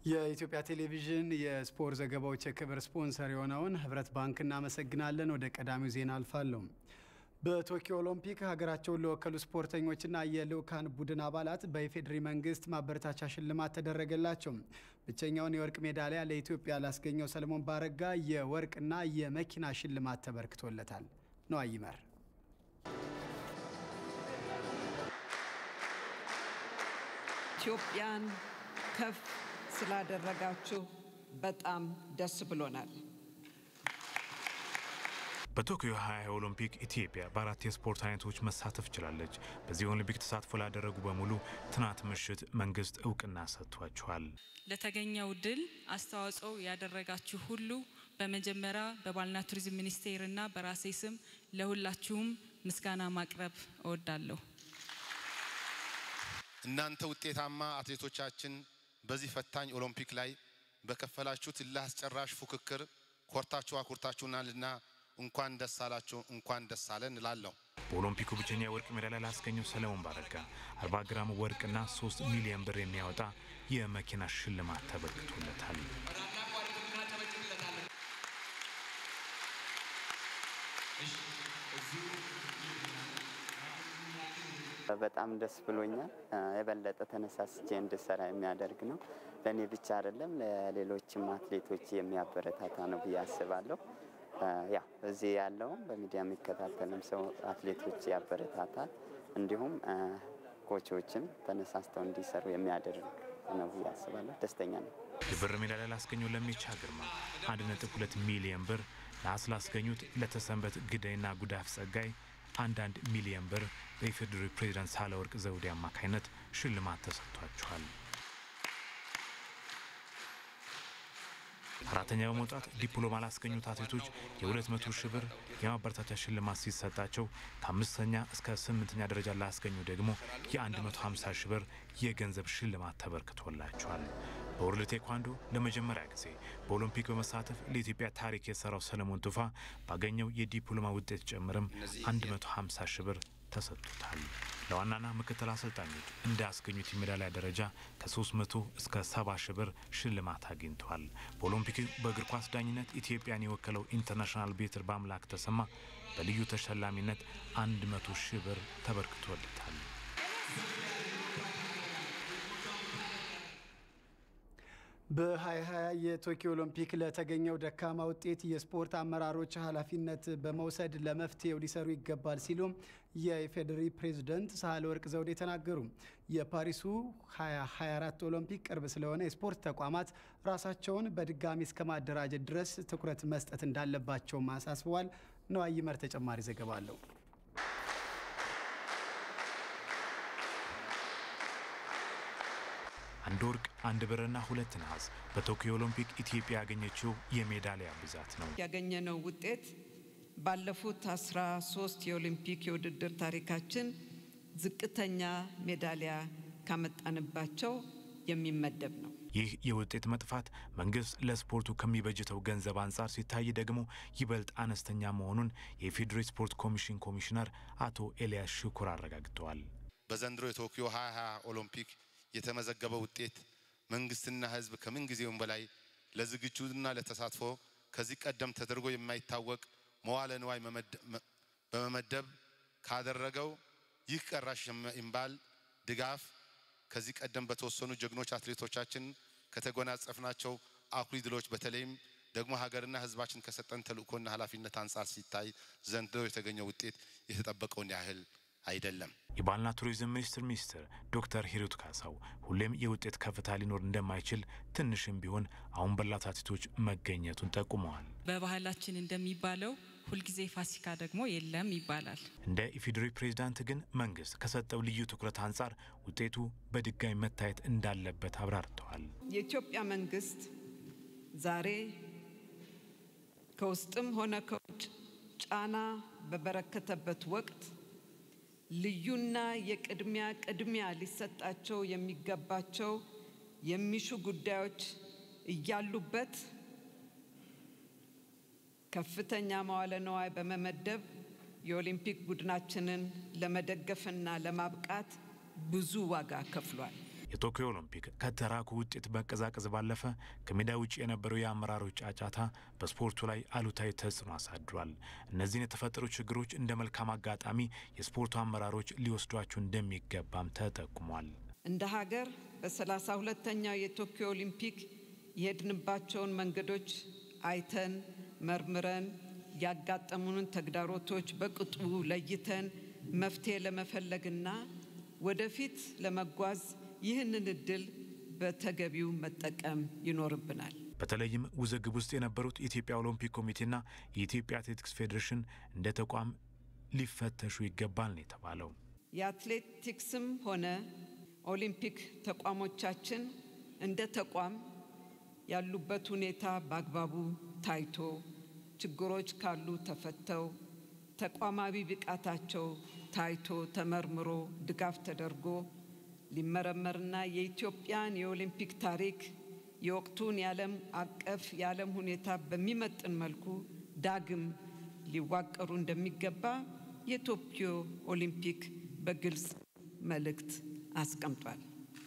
የኢትዮጵያ ቴሌቪዥን የስፖርት ዘገባዎች የክብር ስፖንሰር የሆነውን ህብረት ባንክ እናመሰግናለን። ወደ ቀዳሚው ዜና አልፋለሁ። በቶኪዮ ኦሎምፒክ ሀገራቸውን ለወከሉ ስፖርተኞችና የልዑካን ቡድን አባላት በኢፌዴሪ መንግስት ማበረታቻ ሽልማት ተደረገላቸው። ብቸኛውን የወርቅ ሜዳሊያ ለኢትዮጵያ ላስገኘው ሰለሞን ባረጋ የወርቅና የመኪና ሽልማት ተበርክቶለታል። ነው አይመር ኢትዮጵያን ከፍ ስላደረጋችሁ በጣም ደስ ብሎናል። በቶኪዮ 20 ኦሎምፒክ ኢትዮጵያ በአራት የስፖርት አይነቶች መሳተፍ ችላለች። በዚህ ኦሎምፒክ ተሳትፎ ላደረጉ በሙሉ ትናንት ምሽት መንግስት እውቅና ሰጥቷቸዋል። ለተገኘው ድል አስተዋጽኦ ያደረጋችሁ ሁሉ በመጀመሪያ በባህልና ቱሪዝም ሚኒስቴርና በራሴ ስም ለሁላችሁም ምስጋና ማቅረብ እወዳለሁ። እናንተ ውጤታማ አትሌቶቻችን በዚህ ፈታኝ ኦሎምፒክ ላይ በከፈላችሁት እልህ አስጨራሽ ፉክክር ኮርታችሁ አኩርታችሁናልና እንኳን ደስ አላችሁ፣ እንኳን ደስ አለን እላለሁ። በኦሎምፒኩ ብቸኛ የወርቅ ሜዳሊያ ላስገኘው ሰለሞን ባረጋ 40 ግራም ወርቅና 3 ሚሊዮን ብር የሚያወጣ የመኪና ሽልማት ተበርክቶለታል። በጣም ደስ ብሎኛል። የበለጠ ተነሳስቼ እንድሰራ የሚያደርግ ነው። ለእኔ ብቻ አይደለም ለሌሎችም አትሌቶች የሚያበረታታ ነው ብዬ አስባለሁ። ያ እዚህ ያለውም በሚዲያ የሚከታተልም ሰው አትሌቶች ያበረታታል። እንዲሁም ኮቾችም ተነሳስተው እንዲሰሩ የሚያደርግ ነው ብዬ አስባለሁ። ደስተኛ ነው። የብር ሜዳሊያ ላስገኘው ለሚቻ ግርማ 1.2 ሚሊዮን ብር፣ ነሐስ ላስገኙት ለተሰንበት ግዳይና ጉዳፍ ጸጋይ አንዳንድ ሚሊዮን ብር በኢፌዴሪ ፕሬዚዳንት ሳህለወርቅ ዘውዴ አማካኝነት ሽልማት ተሰጥቷቸዋል። አራተኛ በመውጣት ዲፕሎማ ላስገኙት አትሌቶች የ200 ሺህ ብር የማበረታቻ ሽልማት ሲሰጣቸው ከአምስተኛ እስከ ስምንተኛ ደረጃ ላስገኙ ደግሞ የ150 ሺህ ብር የገንዘብ ሽልማት ተበርክቶላቸዋል። በወርልድ ቴኳንዶ ለመጀመሪያ ጊዜ በኦሎምፒክ በመሳተፍ ለኢትዮጵያ ታሪክ የሰራው ሰለሞን ቱፋ ባገኘው የዲፕሎማ ውጤት ጭምርም 150 ሺህ ብር ተሰጥቶታል። ለዋናና ምክትል አሰልጣኞች እንዳያስገኙት የሜዳሊያ ደረጃ ከ300 እስከ 70 ሺህ ብር ሽልማት አግኝተዋል። በኦሎምፒክ በእግር ኳስ ዳኝነት ኢትዮጵያን የወከለው ኢንተርናሽናል ቤትር በአምላክ ተሰማ በልዩ ተሸላሚነት 100 ሺህ ብር ተበርክቶለታል። በ2020 የቶኪዮ ኦሎምፒክ ለተገኘው ደካማ ውጤት የስፖርት አመራሮች ኃላፊነት በመውሰድ ለመፍትሄው ሊሰሩ ይገባል ሲሉ የኢፌዴሪ ፕሬዝደንት ሳህለወርቅ ዘውዴ ተናገሩ። የፓሪሱ 2024 ኦሎምፒክ ቅርብ ስለሆነ የስፖርት ተቋማት ራሳቸውን በድጋሚ እስከ ማደራጀት ድረስ ትኩረት መስጠት እንዳለባቸውም አሳስበዋል። ነዋይ ይመር ተጨማሪ ዘገባ አለው። አንድ ወርቅ፣ አንድ ብርና ሁለት ነሐስ በቶኪዮ ኦሎምፒክ ኢትዮጵያ ያገኘችው የሜዳሊያ ብዛት ነው። ያገኘነው ውጤት ባለፉት 13 የኦሊምፒክ የውድድር ታሪካችን ዝቅተኛ ሜዳሊያ ካመጣንባቸው የሚመደብ ነው። ይህ የውጤት መጥፋት መንግስት ለስፖርቱ ከሚበጅተው ገንዘብ አንጻር ሲታይ ደግሞ ይበልጥ አነስተኛ መሆኑን የኢፌዴሪ ስፖርት ኮሚሽን ኮሚሽነር አቶ ኤልያስ ሽኩር አረጋግጠዋል። በዘንድሮ የቶኪዮ 2020 ኦሎምፒክ የተመዘገበው ውጤት መንግስትና ሕዝብ ከምን ጊዜውም በላይ ለዝግጁና ለተሳትፎ ከዚህ ቀደም ተደርጎ የማይታወቅ መዋለ ንዋይ በመመደብ ካደረገው ይህ ቀራሽ የሚባል ድጋፍ ከዚህ ቀደም በተወሰኑ ጀግኖች አትሌቶቻችን ከተጎናጸፍናቸው አኩሪ ድሎች በተለይም ደግሞ ሀገርና ሕዝባችን ከሰጠን ተልእኮና ኃላፊነት አንጻር ሲታይ ዘንድሮ የተገኘው ውጤት የተጠበቀውን ያህል አይደለም። የባህልና ቱሪዝም ሚኒስቴር ሚኒስትር ዶክተር ሂሩት ካሳው ሁሌም የውጤት ከፍታ ሊኖር እንደማይችል ትንሽም ቢሆን አሁን ባላት አትሌቶች መገኘቱን ጠቁመዋል። በባህላችን እንደሚባለው ሁልጊዜ ፋሲካ ደግሞ የለም ይባላል። እንደ ኢፌዴሪ ፕሬዝዳንት ግን መንግስት ከሰጠው ልዩ ትኩረት አንጻር ውጤቱ በድጋሚ መታየት እንዳለበት አብራርተዋል። የኢትዮጵያ መንግስት ዛሬ ከውስጥም ሆነ ከውጭ ጫና በበረከተበት ወቅት ልዩና የቅድሚያ ቅድሚያ ሊሰጣቸው የሚገባቸው የሚሹ ጉዳዮች እያሉበት ከፍተኛ መዋለ ነዋይ በመመደብ የኦሊምፒክ ቡድናችንን ለመደገፍና ለማብቃት ብዙ ዋጋ ከፍሏል። የቶኪዮ ኦሎምፒክ ከተራኩ ውጤት መቀዛቀዝ ባለፈ ከሜዳ ውጭ የነበረው የአመራሮች ጫጫታ በስፖርቱ ላይ አሉታዊ ተጽዕኖ አሳድሯል። እነዚህን የተፈጠሩ ችግሮች እንደ መልካም አጋጣሚ የስፖርቱ አመራሮች ሊወስዷቸው እንደሚገባም ተጠቁሟል። እንደ ሀገር በሰላሳ ሁለተኛው የቶኪዮ ኦሊምፒክ የሄድንባቸውን መንገዶች አይተን መርምረን ያጋጠሙንን ተግዳሮቶች በቅጡ ለይተን መፍትሄ ለመፈለግና ወደፊት ለመጓዝ ይህንን እድል በተገቢው መጠቀም ይኖርብናል። በተለይም ውዝግብ ውስጥ የነበሩት የኢትዮጵያ ኦሎምፒክ ኮሚቴና የኢትዮጵያ አትሌቲክስ ፌዴሬሽን እንደ ተቋም ሊፈተሹ ይገባል ነው የተባለው። የአትሌቲክስም ሆነ ኦሊምፒክ ተቋሞቻችን እንደ ተቋም ያሉበት ሁኔታ በአግባቡ ታይቶ ችግሮች ካሉ ተፈተው ተቋማዊ ብቃታቸው ታይቶ ተመርምሮ ድጋፍ ተደርጎ ሊመረመርና የኢትዮጵያን የኦሊምፒክ ታሪክ የወቅቱን የዓለም አቀፍ የዓለም ሁኔታ በሚመጥን መልኩ ዳግም ሊዋቀሩ እንደሚገባ የቶኪዮ ኦሊምፒክ በግልጽ መልእክት አስቀምጧል።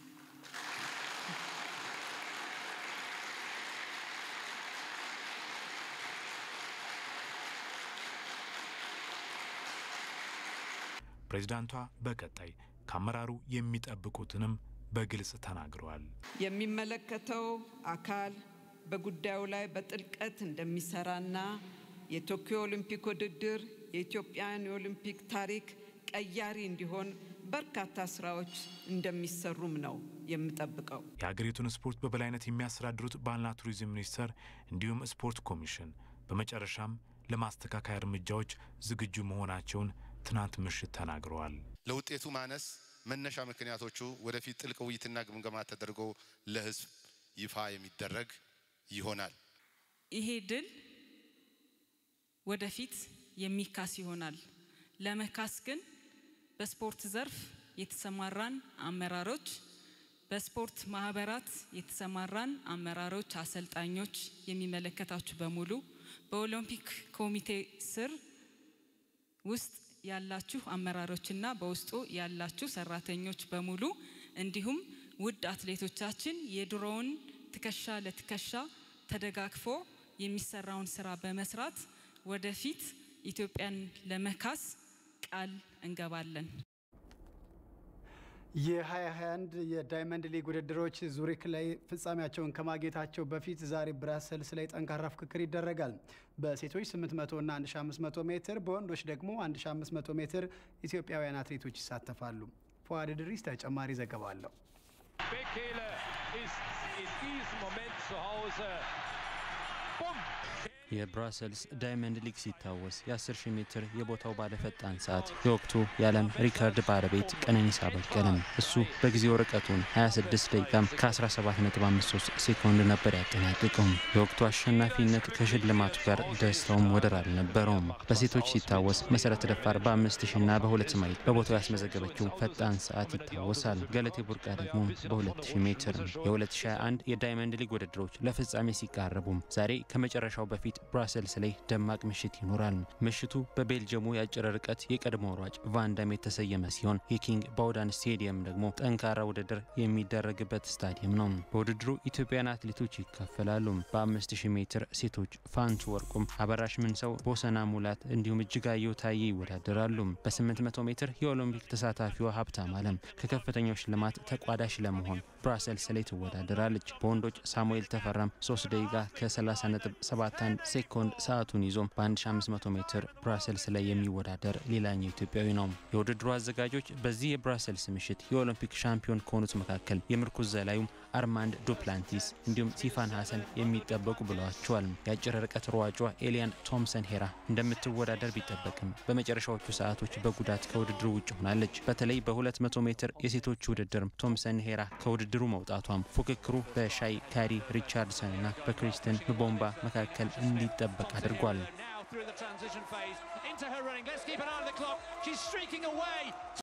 ፕሬዚዳንቷ በቀጣይ ከአመራሩ የሚጠብቁትንም በግልጽ ተናግረዋል። የሚመለከተው አካል በጉዳዩ ላይ በጥልቀት እንደሚሰራና የቶኪዮ ኦሊምፒክ ውድድር የኢትዮጵያን የኦሊምፒክ ታሪክ ቀያሪ እንዲሆን በርካታ ስራዎች እንደሚሰሩም ነው የምጠብቀው። የሀገሪቱን ስፖርት በበላይነት የሚያስተዳድሩት ባህልና ቱሪዝም ሚኒስቴር እንዲሁም ስፖርት ኮሚሽን በመጨረሻም ለማስተካከያ እርምጃዎች ዝግጁ መሆናቸውን ትናንት ምሽት ተናግረዋል። ለውጤቱ ማነስ መነሻ ምክንያቶቹ ወደፊት ጥልቅ ውይይትና ግምገማ ተደርጎ ለሕዝብ ይፋ የሚደረግ ይሆናል። ይሄ ድል ወደፊት የሚካስ ይሆናል። ለመካስ ግን በስፖርት ዘርፍ የተሰማራን አመራሮች፣ በስፖርት ማህበራት የተሰማራን አመራሮች፣ አሰልጣኞች፣ የሚመለከታችሁ በሙሉ በኦሎምፒክ ኮሚቴ ስር ውስጥ ያላችሁ አመራሮችና በውስጡ ያላችሁ ሰራተኞች በሙሉ እንዲሁም ውድ አትሌቶቻችን የድሮውን ትከሻ ለትከሻ ተደጋግፎ የሚሰራውን ስራ በመስራት ወደፊት ኢትዮጵያን ለመካስ ቃል እንገባለን። የ2021 የዳይመንድ ሊግ ውድድሮች ዙሪክ ላይ ፍጻሜያቸውን ከማግኘታቸው በፊት ዛሬ ብራሰልስ ላይ ጠንካራ ፍክክር ይደረጋል። በሴቶች 800 እና 1500 ሜትር፣ በወንዶች ደግሞ 1500 ሜትር ኢትዮጵያውያን አትሌቶች ይሳተፋሉ። ፉአድ ድሪስ ተጨማሪ ዘገባ አለው። የብራሰልስ ዳይመንድ ሊግ ሲታወስ የ10,000 ሜትር የቦታው ባለፈጣን ሰዓት የወቅቱ የዓለም ሪከርድ ባለቤት ቀነኒሳ በቀለም እሱ በጊዜው ርቀቱን 26 ደቂቃም ከ17.53 ሴኮንድ ነበር ያጠናቅቀውም። የወቅቱ አሸናፊነት ከሽልማቱ ጋር ደስታውም ወደር አልነበረውም። በሴቶች ሲታወስ መሰረት ደፋር በ5000 እና በሁለት ማይል በቦታው ያስመዘገበችው ፈጣን ሰዓት ይታወሳል። ገለቴ ቡርቃ ደግሞ በ2000 ሜትር የ2021 የዳይመንድ ሊግ ውድድሮች ለፍጻሜ ሲቃረቡም ዛሬ ከመጨረሻው በፊት ብራሰልስ ላይ ደማቅ ምሽት ይኖራል። ምሽቱ በቤልጅየሙ የአጭር ርቀት የቀድሞ ሯጭ ቫንዳም የተሰየመ ሲሆን የኪንግ ባውዳን ስቴዲየም ደግሞ ጠንካራ ውድድር የሚደረግበት ስታዲየም ነው። በውድድሩ ኢትዮጵያውያን አትሌቶች ይካፈላሉ። በ5000 ሜትር ሴቶች ፋንቱ ወርቁም፣ አበራሽ ምንሰው፣ ቦሰና ሙላት እንዲሁም እጅጋየሁ ታዬ ይወዳደራሉ። በ800 ሜትር የኦሎምፒክ ተሳታፊዋ ሀብታም አለም ከከፍተኛው ሽልማት ተቋዳሽ ለመሆን ብራሰልስ ላይ ትወዳደራለች። በወንዶች ሳሙኤል ተፈራም 3 ደቂቃ ከ30.71 ሴኮንድ ሰዓቱን ይዞ በ1500 ሜትር ብራሰልስ ላይ የሚወዳደር ሌላኛው ኢትዮጵያዊ ነው። የውድድሩ አዘጋጆች በዚህ የብራሰልስ ምሽት የኦሎምፒክ ሻምፒዮን ከሆኑት መካከል የምርኩዝ ዘላዩም አርማንድ ዱፕላንቲስ እንዲሁም ሲፋን ሀሰን የሚጠበቁ ብለዋቸዋል። የአጭር ርቀት ሯጯ ኤሊያን ቶምሰን ሄራ እንደምትወዳደር ቢጠበቅም በመጨረሻዎቹ ሰዓቶች በጉዳት ከውድድሩ ውጭ ሆናለች። በተለይ በ200 ሜትር የሴቶች ውድድር ቶምሰን ሄራ ከውድድሩ መውጣቷም ፉክክሩ በሻይ ካሪ ሪቻርድሰን እና በክሪስትን ምቦምባ መካከል እንዲጠበቅ አድርጓል።